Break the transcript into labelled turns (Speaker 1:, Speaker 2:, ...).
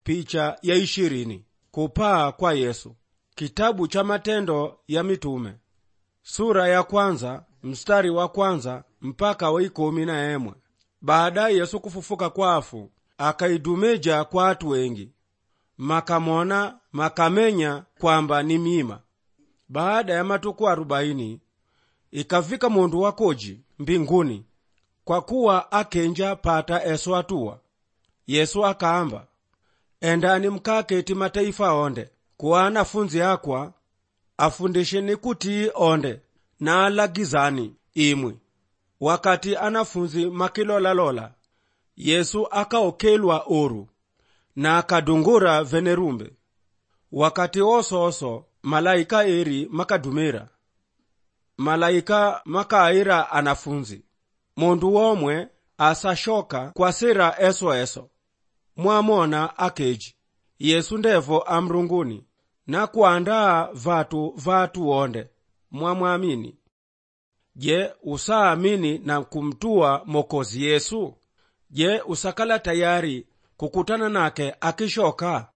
Speaker 1: picha ya ishirini kupaa kwa yesu kitabu cha matendo ya mitume sura ya kwanza mstari wa kwanza mpaka wa ikumi na emwe baadaye yesu kufufuka kwafu akaidumeja kwa atu wengi makamona makamenya kwamba ni mima baada ya matuku arobaini ikafika mundu wakoji mbinguni kwa kuwa akenja pata eso atuwa yesu akaamba endani mkaketi mataifa onde kuwa anafunzi akwa afundisheni kuti onde na alagizani imwi wakati anafunzi makilolalola yesu akaokelwa oru na akadungura venerumbe wakati osooso malaika eri makadumira malaika makaira anafunzi mundu womwe asashoka kwasira eso eso mwamona akeji yesu ndevo amrunguni na kuandaa vatu vatu wonde mwamwamini je usaamini na kumtua mokozi yesu je usakala tayari kukutana nake akishoka